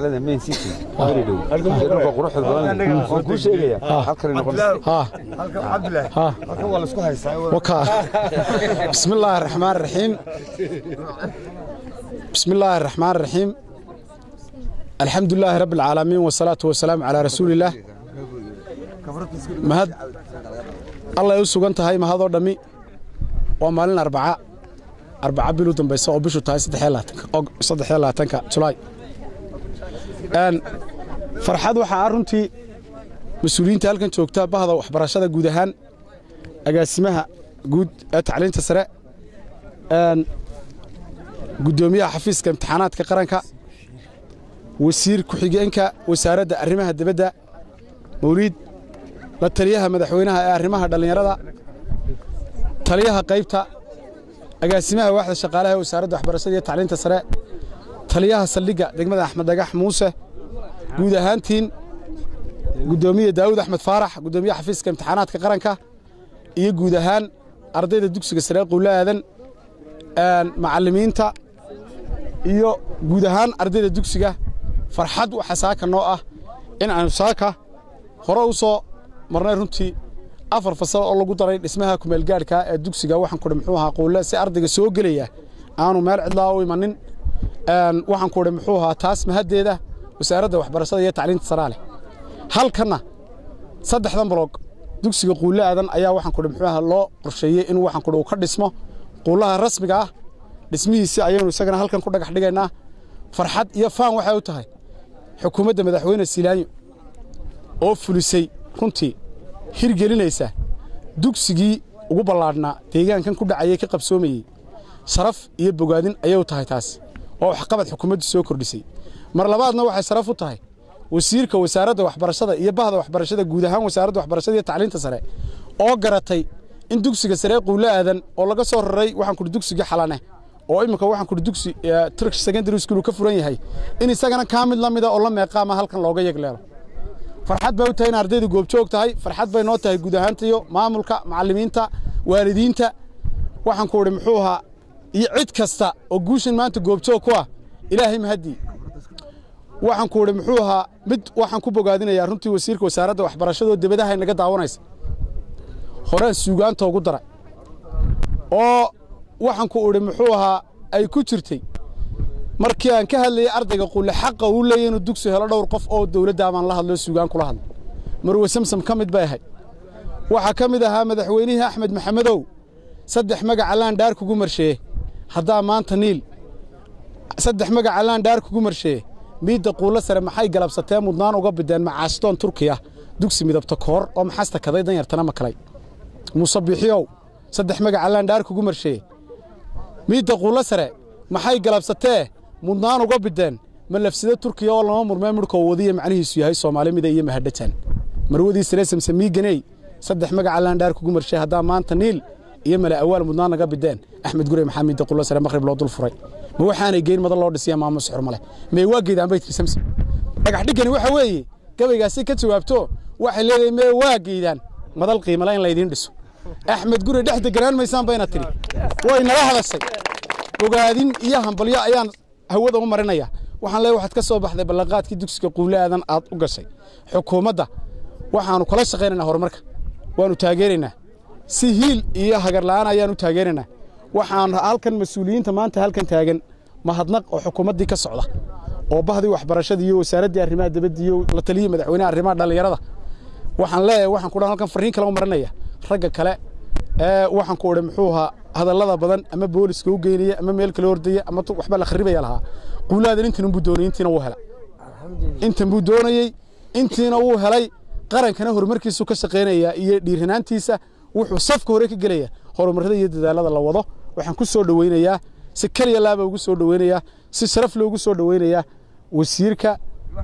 magaalada main city very dhow dhulka quruxda badan waan kuu sheegaya halkan noqonaysa ها halkan cabdillahi ها halkan waa laisku haystaa وكا بسم الله الرحمن الرحيم بسم الله الرحمن الرحيم الحمد لله رب العالمين والصلاة والسلام على رسول الله مهد الله يسوق أنت هاي مهد ودمي ومالنا أربعة أربعة بلو دنبيسة أو بشو تاي صدح يلاتنك أو صدح يلاتنك جولاي أن فرحاد waxaa runtii mas-uuliyiinta halkan joogta bahda waxbarashada guud ahaan agaasimaha guud ee tacliinta sare een guddoomiyaha xafiiska imtixaanaadka qaranka wasiir ku-xigeenka wasaaradda arrimaha dibadda mawliid la taliyaha madaxweynaha ee arrimaha dhallinyarada taliyaha qaybta agaasimaha waaxda shaqaalaha ee wasaaradda waxbarashada iyo tacliinta sare taliyaha saldhigga degmada axmed dhagax muuse guud ahaantiin guddoomiye daawud axmed faarax guddoomiyaha xafiiska imtixaanaadka qaranka iyo guud ahaan ardayda dugsiga sare quulo aadan macallimiinta iyo guud ahaan ardayda dugsiga farxad waxa saaka noo ah in aanu saaka hore u soo marnay runtii afar fasal oo lagu daray dhismaha kumeelgaadhka ee dugsiga waxaan kudhi muxuu ahaa quulle si ardayga soo gelaya aanu meel cidlaa u imanin waxaan kudhi muxuu ahaa taas mahaddeeda wasaaradda waxbarashada iyo tacliinta saraa leh halkanna saddexdan baloog dugsiga quulle aadan ayaa waxaan kudhi muxuu ahaa loo qorsheeyey inuu waxaan kudhi uu ka dhismo quullaha rasmiga ah dhismihiisi ayaynu isagana halkan ku dhagax dhigaynaa farxad iyo faan waxay u tahay xukuumadda madaxweyne silaanyo oo fulisay runtii hirgelinaysa dugsigii ugu ballaadhnaa deegaankan ku dhacayay ka qabsoomayey sharaf iyo bogaadin ayay u tahay taas oo waxqabad xukuumaddu soo kordhisay mar labaadna waxay sharaf u tahay wasiirka wasaaradda waxbarashada iyo bahda waxbarashada guud ahaan wasaaradda waxbarashada iyo tacliinta sare oo garatay in dugsiga sare quulo aadan oo laga soo raray waxaan kudhi dugsigii xalane oo imika waxaan kudhi dugsi turkish secondary school uu ka furan yahay in isagana kaa mid la mida oo la meeqaama halkan looga yegleelo farxad bay u tahay in ardaydu goobjoog tahay farxad bay noo tahay guud ahaantiyo maamulka macallimiinta waalidiinta waxaan ku idhi muxuu ahaa iyo cid kasta oo guushan maanta goobjoog ku ah ilaahay mahaddii waxaan ku idhi muxuu ahaa mid waxaan ku bogaadinayaa runtii wasiirka wasaaradda waxbarashada oo debadaha inaga daawanaysa horaan suugaanta ugu daray oo waxaan ku idhi muxuu ahaa ay ku jirtay markii aan ka hadlayay ardayga qulle xaqa uu leeyahy inuu dugsi helo dhowr qof oo dowladda baan la hadlo suugaan kula hadlay marwe samsam ka mid bay ahayd waxaa ka mid ahaa madaxweynihii axmed maxamedow saddex magaca laandhaar kugu marsheeye haddaa maanta niil saddex magaca laandhaar kugu marsheeye miidda quullo sare maxay galabsatee mudnaan uga bideen macaastoon turkiya dugsi midabta koor oo maxasta kaday danyartana makalay muuse biixiyow saddex magaca laandhaar kugu marsheeye miidda quullo sare maxay galabsatee mudnaan uga bideen ma lafsida turkiya oo lama murmee midhkoo wadiya macnihiisu yahay soomaali mida iyo mahadhajan marwadii sare samsamiiganey saddex magaca laandhaar kugu marshay haddaa maanta niil iyo mala awaal mudnaan naga bideen axmed gure maxaa miidda quullo sare maqrib loo dul furay ma waxaanay geyn mada loo dhisiya maamus xurmale mee waa geydaan baydkii samsam dhagax dhiggani waxa weeye gabaygaasi ka jawaabto waxay leedahay mee waa geydaan madal qiimale in laydiin dhiso axmed gure dhex deganaan maysaan bayna tidhi way nala hadashay bogaadin iyo hambalyo ayaan hawada u marinaya waxaan leeyahay waxaad ka soo baxday ballanqaadkii dugsiga quulle aadan aad u gashay xukuumadda waxaannu kala shaqaynaynaa horumarka waannu taageeraynaa si hiil iyo hagar la'aan ayaanu taageeraynaa waxaan halkan mas-uuliyiinta maanta halkan taagan mahadnaq oo xukuumaddii ka socda oo bahdii waxbarashadii iyo wasaaraddii arrimaha dibadda iyo la taliyii madaxweynaha arrimaha dhallinyarada waxaan leeyahay waxaan ku dhan halkan farriin kale u marinaya ragga kale ee waxaan ku idhi muxuu ahaa hadallada badan ama booliska u geynaya ama meel kale ordaya ama waxba la kharibaya lahaa quulaadan intan buu doonayay intiina wuu helay intan buu doonayey intiina wuu helay qarankana horumarkiisu ka shaqaynayaa iyo dhiiranaantiisa wuxuu safka hore ka gelaya horumarrada iyo dadaalada la wado waxaan ku soo dhoweynayaa si kaliya laaba ugu soo dhoweynayaa si sharaf loogu soo dhoweynayaa wasiirka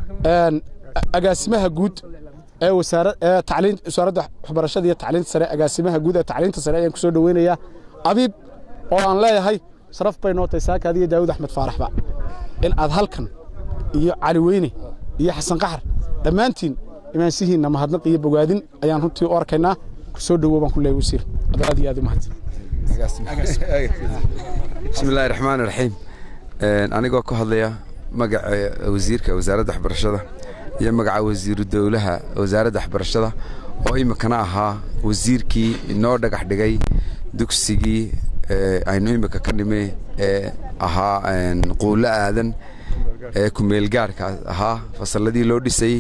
agaasimaha guud ee wasaaradda waxbarashada iyo tacliinta sare agaasimaha guud ee tacliinta sare ayaan ku soo dhoweynayaa abiib oo aan leeyahay sharaf bay noo tahay saaka adiyo daawud axmed faaraxba in aad halkan iyo cali weyne iyo xasan qaxar dhammaantiin imaansihiinna mahadnaq iyo bogaadin ayaan runtii u arkaynaa ku soo dhowow baan ku leeyahay wasiir aad iyo aad u mahadsan bismi illaahi raxmaan raxiim anigoo ka hadlaya magaca wasiirka wasaaradda waxbarashada iyo magaca wasiiru dowlaha wasaaradda waxbarashada oo iminkana ahaa wasiirkii inoo dhagax dhigay dugsigii aynu imika ka nimi ee ahaa quulo aadan ee kumeelgaarka ahaa fasalladii loo dhisayey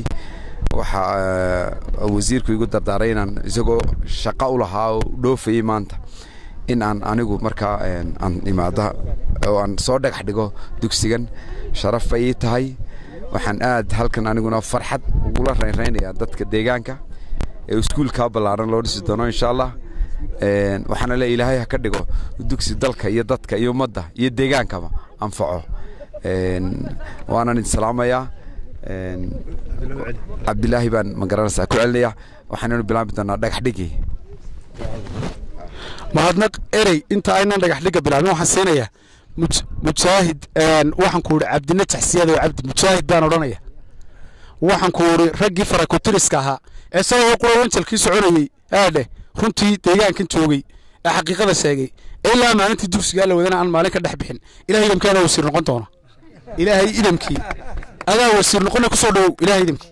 waxaa wasiirku igu dardaaray inaan isagoo shaqo u lahaa oo dhoofayey maanta in aan anigu markaa aan imaada oo aan soo dhagax dhigo dugsigan sharaf bay ii tahay waxaan aad halkan aniguna farxad ugula raynraynayaa dadka deegaanka ee iskuulkaa ballaaran loo dhisi doono insha allah waxaana le ilaahay ha ka dhigo dugsi dalka iyo dadka iyo ummadda iyo deegaankaba anfaco waanan idin salaamayaa cabdilaahi baan magaranaysaa ku celinaya waxaananu bilaabi doonaa dhagax dhigii mahadnaq erey inta aynan dhagax dhigga bilaabin waxaan siinayaa mujaahid waxaan ku idhi cabdina taxsiyada oo cabdi mujaahid baan odhanaya waxaan ku idhi raggii farakutiriska ahaa ee sababa qura wanjalkii soconayey aadheh runtii deegaankan joogay ee xaqiiqada sheegay ilaa maalintii dugsigaa la wadana aan maalin ka dhex bixin ilahay idamkii adaa wasiir noqon doona ilaahay idamkii adaa wasiir noqona kusoo dhowow ilahay idamkii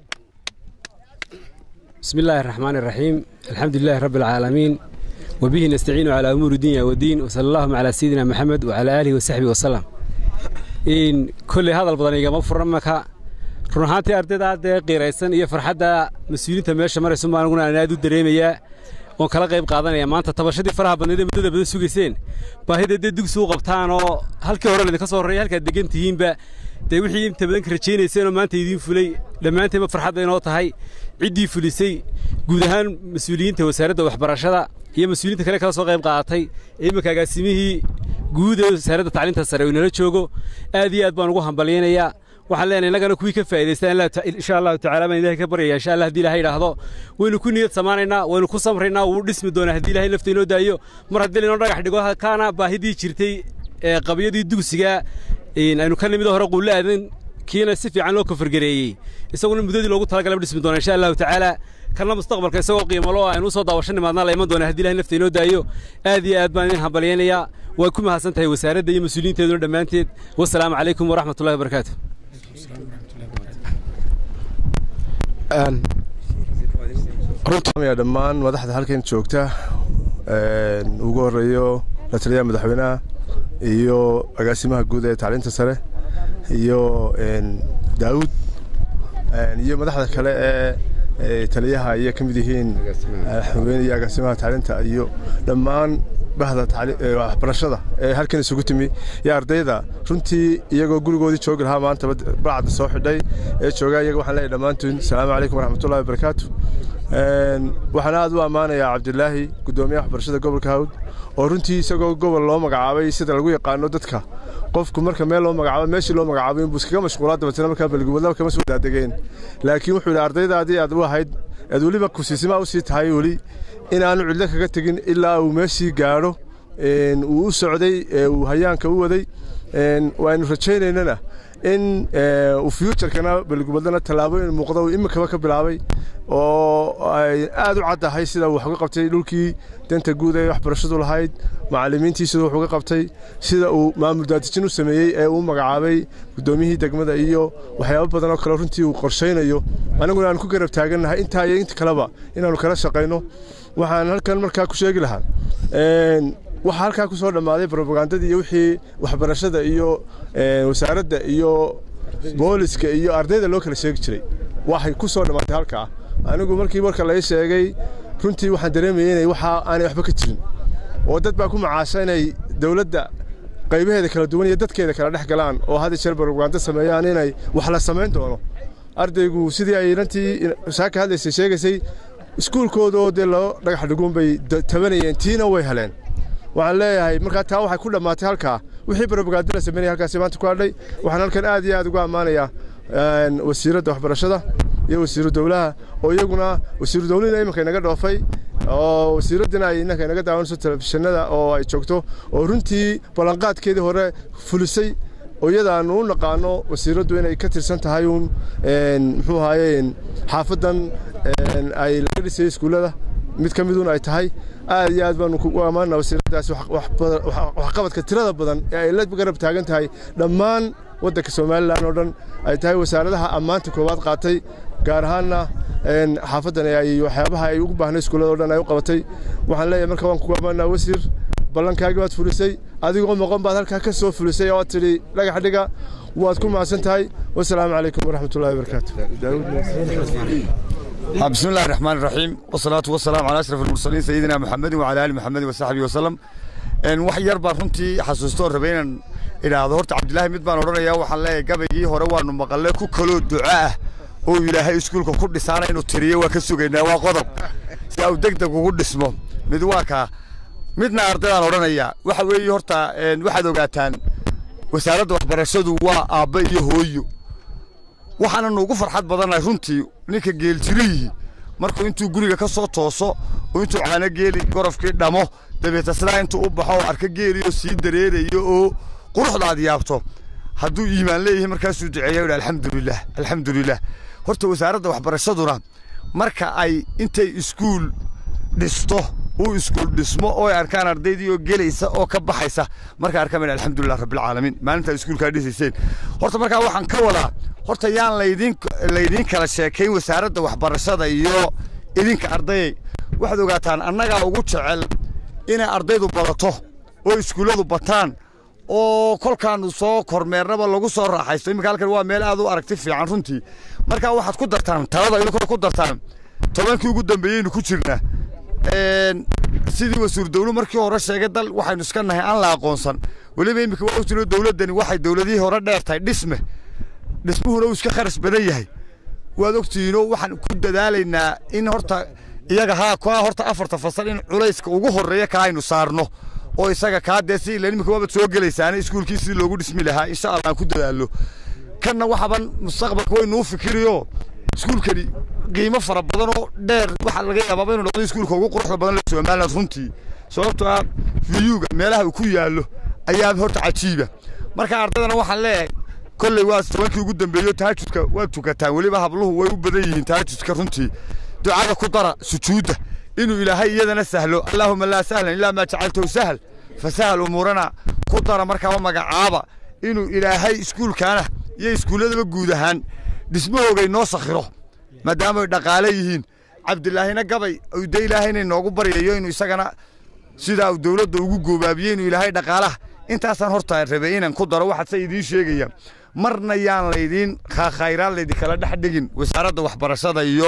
بسم الله الرحمن الرحيم الحمد لله رب العالمين وبه نستعين على أمور الدنيا والدين وصلى الله على سيدنا محمد وعلى آله وصحبه وسلم إن كل هذا البضانية مفر مك رنهاتي أرددا دي قيريسان إيا فرحدا مسؤولين تماشى مرة سمع نقول أنا نادو دريمية oon kala qayb qaadanaya maanta tabashadii faraha badneed ee muddada badan sugayseen baahida dee dugsi u qabtaan oo halkii hore idinka soo horreeyay halkaad degan tihiinba dee wixii inta badan ka rajaynayseen oo maanta idiin fulay dhammaanteenba farxadda inoo tahay ciddii fulisay guud ahaan mas-uuliyiinta wasaaradda waxbarashada iyo mas-uuliyiinta kale kala soo qayb qaadatay ee iminka agaasimihii guud ee wasaaradda tacliinta sare uu inala joogo aad iyo aad baan ugu hambalyaynayaa waxaan leenahay innagana kuwii ka faa'idaystaan insha allahu tacaala baan ilaahay ka baryaya insha allah haddii ilahay idhaahdo waynu ku niyad samaanaynaa waynu ku samraynaa wuu dhismi doonaa haddii ilahay lafta inoo daayo mar haddii lainoo dhagax dhigo kaana baahidii jirtay ee qabyadii dugsiga aynu ka nimid hore quulle aadan kiina si fiican loo kafargareeyey isaguna muddadii loogu talagalay dhismi doonaa insha allahu tacaala kana mustaqbalka isagoo qiimalo aynu usoo daawasho nimaadnaa la iman doonaa haddii ilahay lafta inoo daayo aad iyo aad baan idin hambalyaynayaa waa ku mahadsan tahay wasaaradda iyo mas-uuliyiinteeduna dhammaanteed wasalaamu calaykum waraxmatullahi wabarakaatu runtii dhammaan madaxda halkan joogta ugu horeeyo la taliyaha madaxweynaha iyo agaasimaha guud ee tacliinta sare iyo daawud iyo madaxda kale ee taliyaha ayay ka mid yihiin madaxweyne iyo agaasimaha tacliinta iyo dhammaan bahda waxbarashada ee halkan isugu timi iyo ardayda runtii iyagoo gurigoodii joogi lahaa maanta bacda soo xidhay ee joogaa iyaga waxaan leeyahay dhammaantiin asalaamu calaykum waraxmatullahi wabarakaatu waxaan aad u ammaanayaa cabdilaahi guddoomiyaha waxbarashada gobolka hawd oo runtii isagoo gobol loo magacaabay sida lagu yaqaano dadka qofku marka meel loo magacaabo meeshii loo magacaabay inbuu iskaga mashquulaa dabeetana markaa balguwadlaba kama soo daadegeen laakiin wuxuu yidhi ardaydaadii aad u ahayd eed weliba kusiisimaa u sii tahay weli inaanu cidlo kaga tegin ilaa uu meeshii gaadho uu u socday uu hayaanka u waday waaynu rajaynaynana in uu fuuturkana balgubadlana tallaabooyin muuqda uu imikaba ka bilaabay oo ay aad u caddahay sida uu wax uga qabtay dhulkii danta guud ee waxbarashadu lahayd macallimiintii sida wax uga qabtay sida uu maamul daadijin u sameeyey ee uu magacaabay guddoomiyihii degmada iyo waxyaabo badan oo kale runtii uu qorshaynayo aniguna aan ku garab taagannahay intaa iyo inta kaleba inaannu kala shaqayno waxaan halkan markaa ku sheegi lahaa waxaa halkaa ku soo dhammaaday brobagandadii iyo wixii waxbarashada iyo wasaaradda iyo booliska iyo ardayda loo kala sheegi jiray waxay ku soo dhammaatay halkaa anigu markii warka lai sheegay runtii waxaan dareemayay inay waxa aanay waxba ka jirin oo dad baa ku macaasha inay dowladda qaybaheeda kala duwan iyo dadkeeda kala dhex galaan oo had jeer brobagando sameeyaan inay wax la samayn doono ardaygu sidii ay rantii saaka hadlaysay sheegaysay iskuulkoodoo dee loo dhagax dhiguun bay tabanayeen tiina way heleen waxaan leeyahay markaa taa waxay ku dhammaatay halkaa wixii barobagaado la sameynaya halkaasi maanta ku hadhay waxaan halkan aad iyo aad ugu ammaanayaa wasiiradda waxbarashada iyo wasiiru dowlaha oo iyaguna wasiiru dowlihina iminka inaga dhoofay oo wasiiraddina ay inanka inaga daawanayso telefishinada oo ay joogto oo runtii ballanqaadkeedii hore fulisay oo iyada aanu u naqaano wasiiraddu inay ka tirsan tahay uun muxuu ahaaye xaafaddan ay laga dhisayay iskuullada mid ka miduun ay tahay aad iyo aad baanu kugu ammaanaa wasiiraddaasi waxqabadka tirada badan ee ay la garab taagan tahay dhammaan waddanka somalilan oo dhan ay tahay wasaaradaha ammaanta koowaad qaatay gaar ahaanna xaafadan ay waxyaabaha ay ugu baahnay iskuullada o dhan ay u qabatay waxaan leeyahay marka waan ku ammaanaa wasiir ballankaagii waad fulisay adigoo moqon baad halkaa ka soo fulisay oo aad tidhi dhagax dhiga waad ku mahadsan tahay wasalaamu calaykum waraxmatullahi wabarakaatu بسم الله الرحمن الرحيم والصلاة والسلام على أشرف المرسلين سيدنا محمد وعلى آل محمد وصحبه وسلم إن wax yar baan runtii xasuusto rabeynan idhaahdo horta cabdilaahi mid baan odhanayaa waxaan leeyahay gabaygii hore waanu maqalle ku kaloo duco ah oo ilaahay iskuulka ku dhisaana inuu tiriyo waa ka sugaynaa waa qodob si uu degdeg ugu dhismo mid waa kaa midna ardaydaan odhanayaa waxa weeye horta waxaad ogaataan wasaaradda waxbarashadu waa aabba iyo hooyo waxaananu ugu farxad badannahay runtii ninka geeljirihii markuu intuu guriga ka soo tooso oo intuu caano geeli gorofkii dhamo dabeeta sidaa intuu u baxo oo arka geeliyo sii dareerayo oo quruxda aad yaabto hadduu iimaan leeyahay markaasuu duceeya yidhi alxamdulilah alxamdulilah horta wasaaradda waxbarashaduna marka ay intay iskuul dhisto uu iskuul dhismo oo ay arkaan ardaydii oo gelaysa oo ka baxaysa marka arkaan alxamdulilah rabbilcaalamiin maalintaa iskuulkaa dhisayseen horta markaa waxaan ka wadaa horta yaan laydin laydiin kala sheekayn wasaaradda waxbarashada iyo idinka ardayay waxaad ogaataan annagaa ugu jecel inay ardaydu badato oo iskuulladu bataan oo kolkaanu soo kormeernaba lagu soo raaxaysto iminka halkan waa meel aad u aragti fiican runtii markaa waxaad ku dartaan talada idinkoo ku dartaan tobankii ugu dambeeyeynu ku jirnaa sidii wasiir dawlu markii hore sheegay dal waxaynu iska nahay aan la aqoonsan weliba iminka waa ogtino dowladdani waxay dowladihii hore dheer tahay dhisme dhismuhuna uu iska kharash badan yahay waad ogtihiinoo waxaan ku dadaalaynaa in horta iyaga haa kaa horta afarta fasal in culayska ugu horreeya kaa aynu saarno oo isaga kaa dee si ila iminka waabad soo gelaysaana iskuulkii sidii loogu dhismi lahaa insha allah aan ku dadaallo kanna waxaban mustaqbalka waynuu fikiriyo iskuulkani qiimo fara badan oo dheer waxaa laga yaabaaba inuu noqdo iskuulka ugu quruxda badan ee somaliland runtii sababtoo ah viyuga meelaha uu ku yaallo ayaa horta cajiiba marka ardaydana waxaan leeyahay kolley waa tobankii ugu dambeeyo tahajudka waa tukataan weliba habluhu way u badan yihiin tahajudka runtii ducada ku dara sujuudda inuu ilaahay iyadana sahlo allaahuma laa sahlan ilaa maa jacaltahu sahal fasahal umuurana ku dara markaaba magacaaba inuu ilaahay iskuulkaana iyo iskuulladaba guud ahaan dhismahoogay noo sakhiro maadaama ay dhaqaale yihiin cabdilaahina gabay de ilaahayna inoogu baryayo inuu isagana sidaa uu dowladda ugu goobaabiyey inuu ilaahay dhaqaalaha intaasaan horta rabay inaan ku daro waxaad se idiin sheegaya marna yaan laydiin khaakhayraa laydinkala dhex dhigin wasaaradda waxbarashada iyo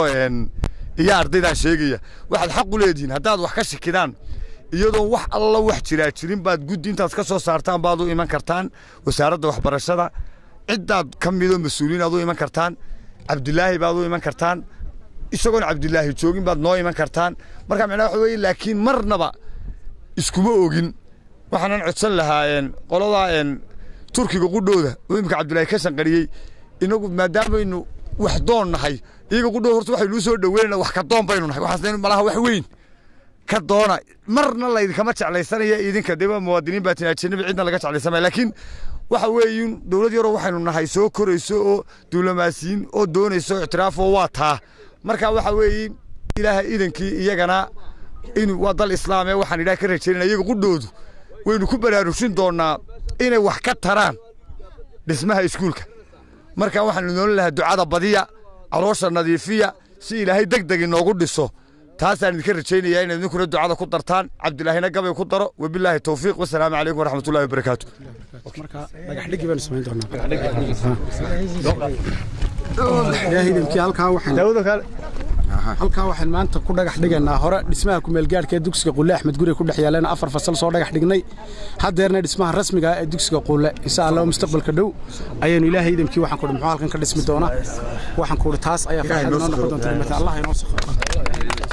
iyo ardaydaan sheegaya waxaad xaq u leedihiin haddaad wax ka shikidaan iyadoo wax alla wax jiraa jirin baad guddi intaad ka soo saartaan baad u iman kartaan wasaaradda waxbarashada ciddaad ka midoo mas-uuliin aad u iman kartaan cabdilaahi baad u iman kartaan isagoon cabdilaahi joogin baad noo iman kartaan marka macnaha waxa weeye laakiin marnaba iskuma ogin waxaanan codsan lahaa qoladaa turkiga qudhooda oo imika cabdilaahi ka shanqariyey inagu maadaamaynu wax doon nahay iyaga qudhooda horta waxaynuu soo dhaweynana wax ka doon baynu nahay waxaas malaha wax weyn ka doona marna laydinkama jeclaysanaya idinka deba muwaadiniin baa tin ajanabi cidna laga jeclaysamaya laakiin waxa weeye dowlad yaroo waxaynu nahay soo korayso oo diblomaasiyiin oo doonayso ictiraaf oo waa taa marka waxa weeye ilaahay idankii iyagana in waa dal islaam ee waxaan idhaha ka rajaynana iyaga qudhoodu waynu ku baraarugsin doonnaa inay wax ka taraan dhismaha iskuulka marka waxaanu noolin lahaa ducada badiya caloosha nadiifiya si ilaahay deg deg inoogu dhiso taasaan idinka rajaynayaa inaad idinkuna ducada ku dartaan cabdilaahina gabay ku daro wabilaahi towfiiq wasalaamu calaykum waraxmatullahi wabarakaatu marka dhagaxdhigi baanu samayn doonaa ilaahay idinki halkaa waxaan halkaa waxaan maanta ku dhagax dhigaynaa hore dhismaha kumeelgaadhka ee dugsiga qulle axmed guri ku dhex yaalana afar fasal soo dhagax dhignay haddeerna dhismaha rasmiga ah ee dugsiga qulle insha allah mustaqbalka dhow ayaynu ilaahay idamkii waxaan kuhi muxuu halkan ka dhismi doonaa waxaan kuhi taas ayaa farxad inoo noqon doonta allah inoo sakhro